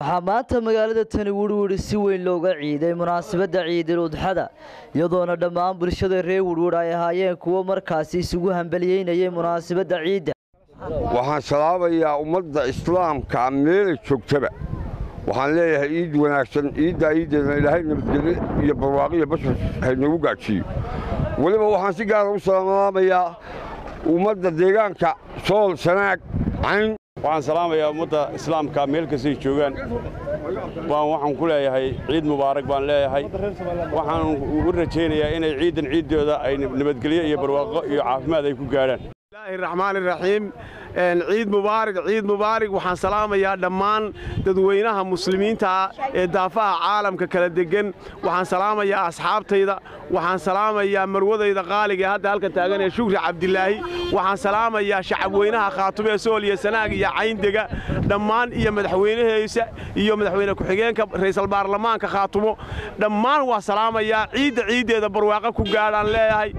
waxaa maanta magaalada tani wurwuri si weyn looga ciiday munaasabadda ciidil udxada iyadoona dhammaan bulshada reer wurwur ay ahaayeen kuwo markaasi isugu hambaliyeynayay munaasabadda ciidda waxaan salaabayaa ummadda islaamka meelay joogtaba waxaan leeyahay ciid wanaagsan ciiddaa ciiddeedna ilaahay nabadgelyo iyo barwaaqiyo bashar haynagu gaadhsiiyo weliba waxaan si gaara u salaamaamayaa ummadda deegaanka sool sanaag cayn waxaan salaamayaa ummadda islaamka meel kastay joogaan waan waxaan ku leeyahay ciid mubaarak baan leeyahay waxaan u rajaynayaa inay ciiddan ciiddooda ay nabadgelyo iyo barwaaqo iyo caafimaad ay ku gaadhaan bismillaahi raxmaan iraxiim ciid mubaarak ciid mubaarak waxaan salaamayaa dhammaan dadweynaha muslimiinta ee daafaha caalamka kala degan waxaan salaamayaa asxaabtayda waxaan salaamayaa marwadayda qaaliga ee hadda halka taagan ee shukri cabdilaahi waxaan salaamayaa shacabweynaha khaatume sool iyo sanaag iyo cayndega dhammaan iyo madaxweynaheysa iyo madaxweyne ku-xigeenka ra'iisul baarlamaanka khaatumo dhammaan waa salaamayaa ciidda ciiddeeda barwaaqo ku gaadhaan leeyahay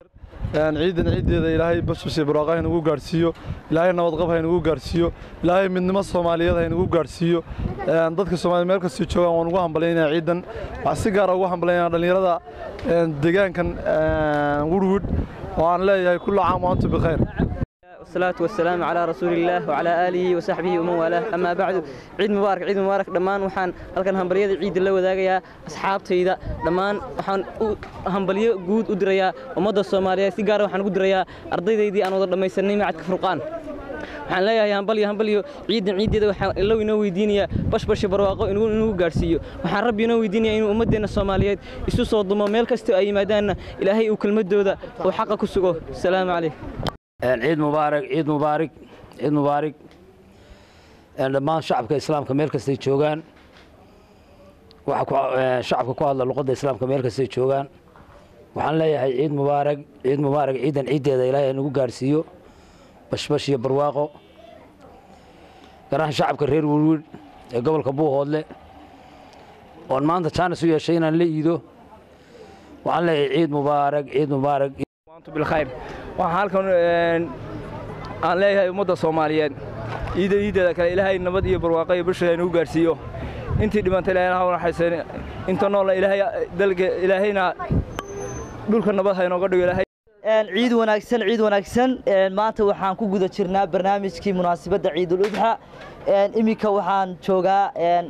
ciidan ciiddeeda ilaahay basusi barwaaqo haynagu gaadhsiiyo ilaahay nabadqab haynagu gaadhsiiyo ilaahay midnimo soomaaliyeed haynagu gaadhsiiyo dadka soomaliya meel kastay joogaan waan ugu hambalyaynaya ciidan waxaan si gaara ugu hambalyaynaya dhallinyarada deegaankan wurwud oo aan leeyahay kullu caam wa antum bikhayr والصلاة والسلام على رسول الله وعلى آله وصحبه ومن والاه أما بعد عيد مبارك عيد مبارك دمان وحان halkan hambaliyada ciid la wadaagaya asxaabtayda dhamaan waxaan hambaliyo guud u dirayaa ummadda Soomaaliyeed si gaar ah waxaan ugu dirayaa ardaydaydii aan wada dhamaysanay macadka Furqaan waxaan leeyahay hambaliyo hambaliyo ciidan ciideeda waxaan illow inoo weydiinayaa bashbash barwaaqo inuu inuu gaarsiiyo waxaan rabbi inoo weydiinayaa inuu ummadeena Soomaaliyeed isu soo dumo meel kasta ay yimaadaan ilaahay uu kelmadooda oo xaqa ku sugo salaamu calaykum ciid mubaarak ciid mubaarak ciid mubaarak dhammaan shacabka islaamka meel kastay joogaan waxa shacabka ku hadla luqadda islaamka meel kastay joogaan waxaan leeyahay ciid mubaarak ciid mubaarak ciidan ciiddeeda ilaahay nagu gaarsiiyo bashbash iyo barwaaqo garahan shacabka reer wurwir ee gobolka buuhoodle oon maanta jaanis u yeeshay inaan la iido waxaan leeyahay ciid mubaarak ciid mubaarak bilkhayr waxaan halkan aan leeyahay ummadda soomaaliyeed ciidda ciiddeeda kale ilaahay nabad iyo barwaaqo iyo bulshada inagu gaarsiiyo intii dhimantay ilaahay ha naxariiseen inta noolna ilaahay dalka ilaahayna dhulka nabad ha inooga dhigo ilaahay ciid wanaagsan ciid wanaagsan maanta waxaan ku guda jirnaa barnaamijkii munaasabadda ciidul udxa iminka waxaan joogaa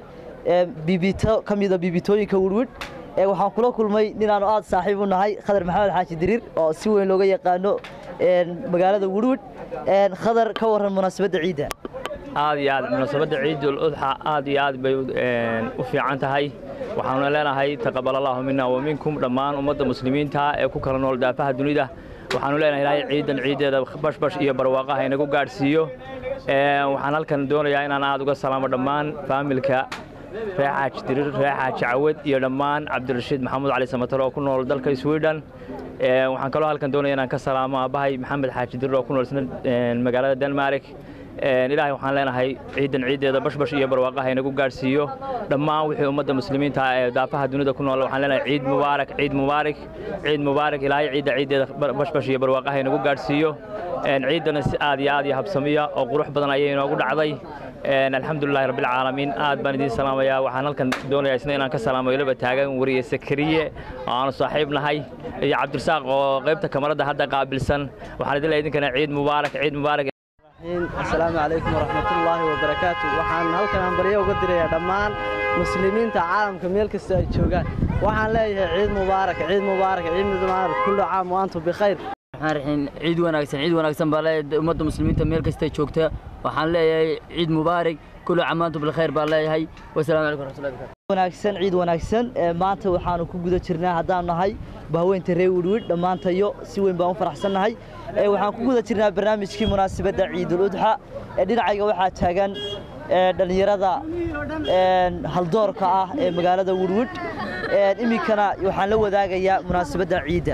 bibito ka mida bibitooyinka wurwid waxaan kula kulmay ninaanu aad saaxiib u nahay khadar maxamed xaaji diriir oo si weyn looga yaqaano magaalada wurwid khadar ka waran munaasabadda ciidda aad iyo aad munaasabadda ciidul udxa aad iyo aad bay u fiican tahay waxaanu leenahay taqabal allahu mina wa minkum dhammaan ummadda muslimiinta ee ku kala nool daafaha dunida waxaanu leenahay ilaahay ciidan ciiddeeda bashbash iyo barwaaqaha inagu gaadhsiiyo waxaan halkan doonayaa inaan aad uga salaamo dhammaan faamilka reer xaaji diriir reer xaaji cawad iyo dhammaan cabdirashiid maxamuud cali samatar oo ku nool dalka sweden waxaan kaloo halkan doonaya inaan ka salaamo aabbahay maxamed xaaji diriir oo ku nool isna magaalada denmark ilaahay waxaan leenahay ciidan ciiddeeda bashbash iyo barwaaqaha inagu gaadhsiiyo dhammaan wixii ummadda muslimiinta ee daafaha dunida ku nool waxaan leenahay ciid mubaarak ciid mubaarak ciid mubaarak ilaahay ciidda ciiddeeda bashbash iyo barwaaqaha inagu gaadhsiiyo ciiddana si aad iyo aad iyo habsamiya oo qurux badan ayay inoogu dhacday alxamdulilahi rabbilcaalamiin aad baan idiin salaamayaa waxaan halkan doonayaa isna inaan ka salaamo ilaba taagan wariye sakariye oo aanu saaxiib nahay iyo cabdirasaaq oo qaybta kamaradda hadda qaabilsan waxaan idin leeyahay idinkana ciid mubaarak ciid mubaarak asalaamu calaykum waraxmatullaahi wabarakaatu waxaan halkan hambalyo uga dirayaa dhammaan muslimiinta caalamka meel kasta ay joogaan waxaan leeyahay ciid mubaarak ciid mubaarak ciid mubaarak kullu caam wa antum bikhayr waxaan raxiin ciid wanaagsan ciid wanaagsan baa leeyahay ummadda muslimiinta meel kasta joogta waxaan leeyahay ciid mubaarak kullu caam wa antum bilkhayr baan leeyahay wasalaamu calaykum waraxmatullahi wabarakaatu wanaagsan ciid wanaagsan maanta waxaanu ku guda jirnaa haddaan nahay bahweynta reer wirwid dhammaantayo si weyn baan u faraxsannahay waxaan ku guda jirnaa barnaamijkii munaasabadda ciidul udxa dhinacayga waxaa taagan dhallinyarada haldoorka ah ee magaalada wirwid iminkana waxaan la wadaagayaa munaasabadda ciidda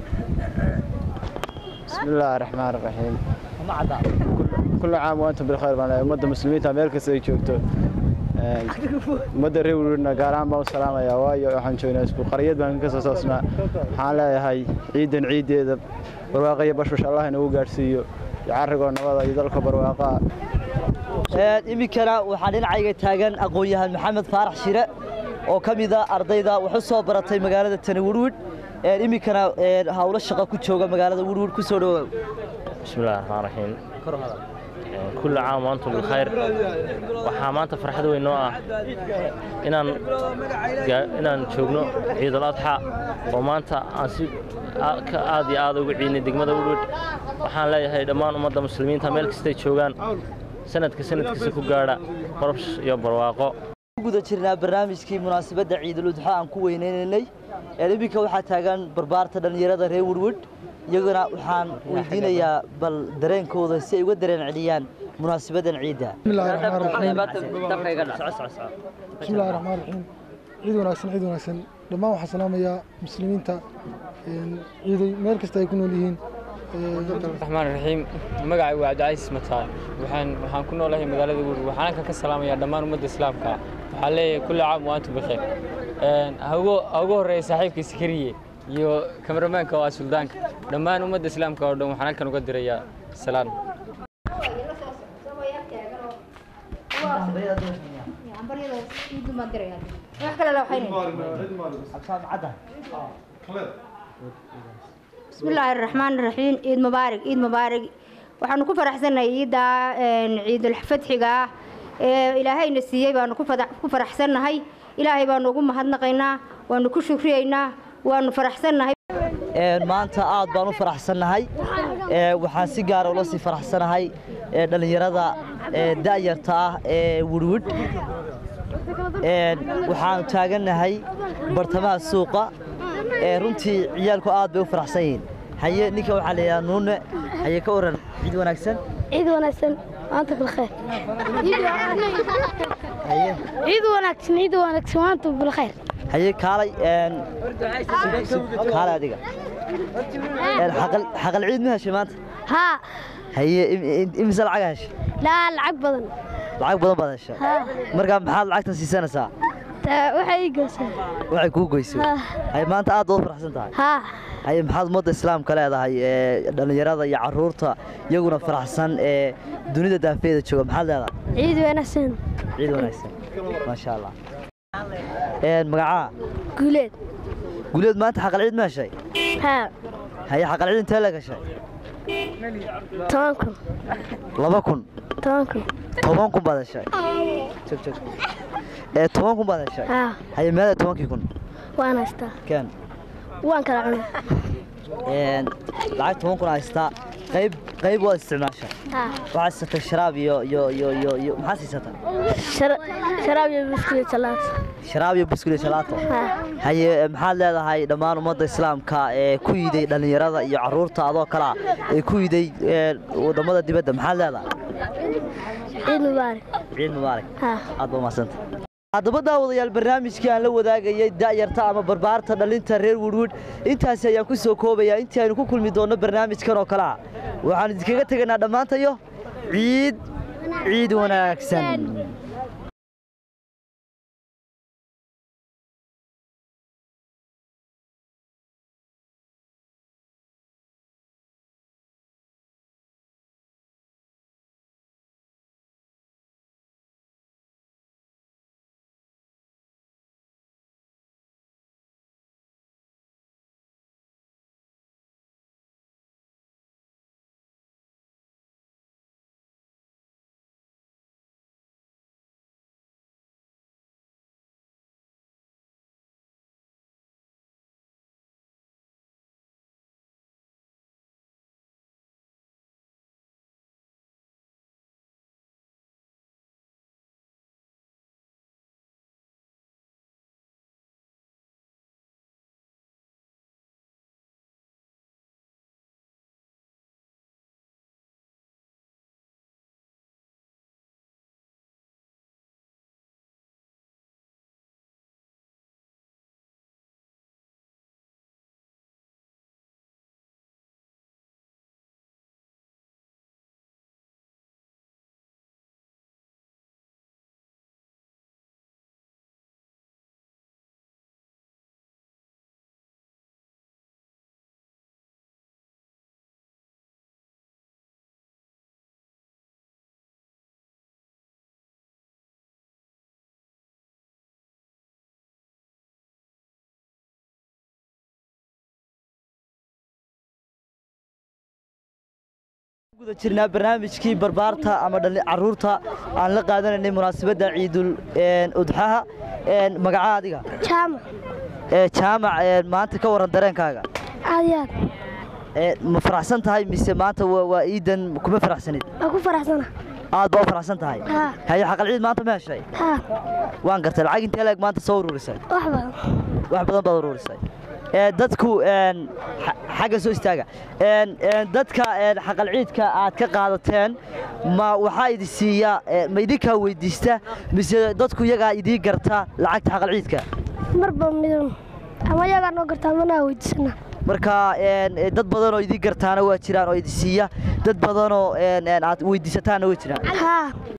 بسم الله الرحمن الرحيم كل عام وانتم بالخير بان ummadda muslimiinta meel kasta ay joogto ummadda reer wirwidna gaar ahaan baan u salaamayaa waayo waxaan joognaa isku qaryad baan ka soo soosnaa waxaan leeyahay ciidan ciiddeeda barwaaqa iyo bashbash allah inagu gaadhsiiyo iyo carrigoo nabada iyo dalka barwaaqaa iminkana waxaa dhinacayga taagan aqoon-yahan maxamed faarax shire oo ka mida ardayda wax u soo baratay magaalada tani wirwid iminkana hawlo shaqo ku jooga magaalada wirwid ku soo dhawaaw bismillahi raxmaan raxiim kulli caam waantum bilkhayr waxaa maanta farxad weyn noo ah inaan inaan joogno ciidul adxa oo maanta aan si aad iyo aad ugu ciidnay degmada wirwid waxaan leeyahay dhammaan ummadda muslimiinta meel kastay joogaan sanadka sanadkiisa ku gaadha qorobsh iyo barwaaqo guda jirnaa barnaamijkii munaasabadda ciidul udxa aan ku weynaynay iminka waxaa taagan barbaarta dhallinyarada reer wirwid iyaguna waxaan weydiinayaa bal dareenkooda si ay uga dareen celiyaan munaasabadan ciidda bismillahi raxmaan raxiim ciid wanaagsan ciid wanaagsan dhammaan waxaan salaamayaa muslimiinta ciiday meel kasta ay ku nool yihiin raxmaan raxiim magacay waa cabdicaiis mataan waxaan waxaan ku noolahay magaalada wuur waxaan halkan ka salaamayaa dhammaan ummadda islaamka waxaan leeyahay kulli caam wa antum bikheer ha ugu horreeya saaxiibkii sikariye iyo kameramaanka waa suldaanka dhammaan ummadda islaamka oo dhan waxaan halkan uga dirayaa salaan bismillaahi araxmaan iraxiim ciid mubaarig ciid mubaarig waxaanu ku faraxsannahay ciidda ciidul fadxiga ah ee ilaahayna siiyey baanu ku faraxsannahay ilaahay baanu ugu mahadnaqaynaa waanu ku shukriyaynaa waanu faraxsannahay maanta aad baan u faraxsannahay waxaan si gaara ula sii faraxsanahay dhallinyarada da'yarta ah ee wirwid waxaanu taagannahay bartamaha suuqa runtii ciyaalku aad bay u faraxsan yihiin haye ninka waxaa layidhaha nuune haye ka waran ciid wanaagsan ciid wanaagsan maanta bilkhayr ciid wanaagsan ciid wanaagsan maanta bilkhayr haye kaalay kaalay adiga xaqal ciid ma heshay maanta haa haye imise lacag heshay laa lacag badan lacag badan baad heshay markaa maxaad lacagtan siisanaysaa waxay ii goysay waxay kuu goysay haye maanta aad baad u faraxsan tahay haa haye maxaad ummadda islaamka leedahay ee dhallinyarada iyo carruurta iyaguna faraxsan ee dunida daafeeda jooga maxaad leedahay ciid wanaagsan ciid wanaagsan maasha allah magacaa guuleed guuleed maanta xaqal ciid ma heshay haa haye xaqal ciid intee la gashay toban kun laba kun toban kun toban kun baad heshay jog jog ee toban kun baad heshay haa haye meeday tobankii kun waan haystaa keen waan kala cunay lacag toban kun haystaa qayb qayb waad isticmaashaa haa waxaad siisatay sharaab iyo iyo iyo iyo iyo maxaad siisataa sharaab iyo biskut salaato sharaab iyo buskul iyo salaato haa haye maxaad leedahay dhammaan ummadda islaamka ee ku yiday dhallinyarada iyo carruurta adoo kale ah ee ku yiday wadamada dibadda maxaad leedahay ciid mubaarak ciid mubaarak haa aad baa umahadsanta haddaba daawadayaal barnaamijkii aan la wadaagayay da'yarta ama barbaarta dhalinta reer wirwid intaasi ayaan ku soo koobayaa intii aynu ku kulmi doonno barnaamijkan oo kale ah waxaan idinkaga tegaynaa dhammaantayo ciid ciid wanaagsan guda jirnaa barnaamijkii barbaarta ama dhali caruurta aan la qaadanaynay munaasabadda ciidul een, udxaha een, magaca adiga jaamac ee jaamac een, maanta ka waran dareenkaaga aad iyo aad Ee, ma faraxsan tahay mise maanta waa waa iidan kuma faraxsanid waa ku faraxsana aad baa u faraxsan tahay haa haye xaqal ciid maanta ma heshay haa waan gartay lacag intee leeg maanta soo ururisay wax badan wax badan baad ururisay ee dadku een, xa- xagga soo istaaga een, een, dadka een, xaqal ciidka aad ka qaadateen ma waxaa idi siiya ee, ma idinkaa weydiista mise dadku iyagaa idii garta lacagta xaqal ciidka marba midun ama yagaa noo gartaa manaa weydiisana marka een, ee, dad badan oo idii gartaana waa jiraan oo idi siiya dad badanoo een, een, aad weydiisataana way jiraan haa